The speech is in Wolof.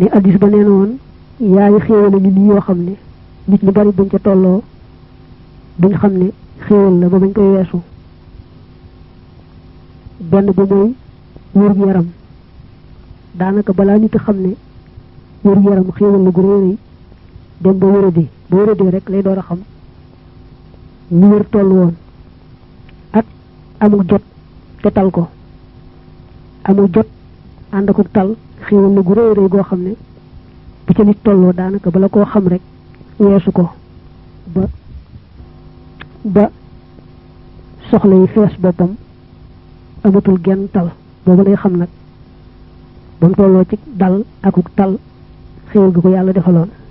ne addis ba nee na woon yaay xéewal a ngi nii yoo xam ne nit ñu bari buñ ca tolloo buñ xam ne xéewal la ba bañ koy weesu benn ba mooy wér yaram daanaka balaa nit a xam ne wér yaram xéewal la gu réeréy dem ba wéradee ba wéradee rek lay door a xam ni wér toll woon ak amul jot te tal ko amul jot ànd ak tal xéewal la gu réeréy goo xam ne bu ca nit tolloo daanaka bala koo xam rek weesu ko ba ba soxla yi fees boppam amatul genn tal boobu lay xam nag ba mu tolloo ci dal akuk tal xéewal gi ko yàlla defaloon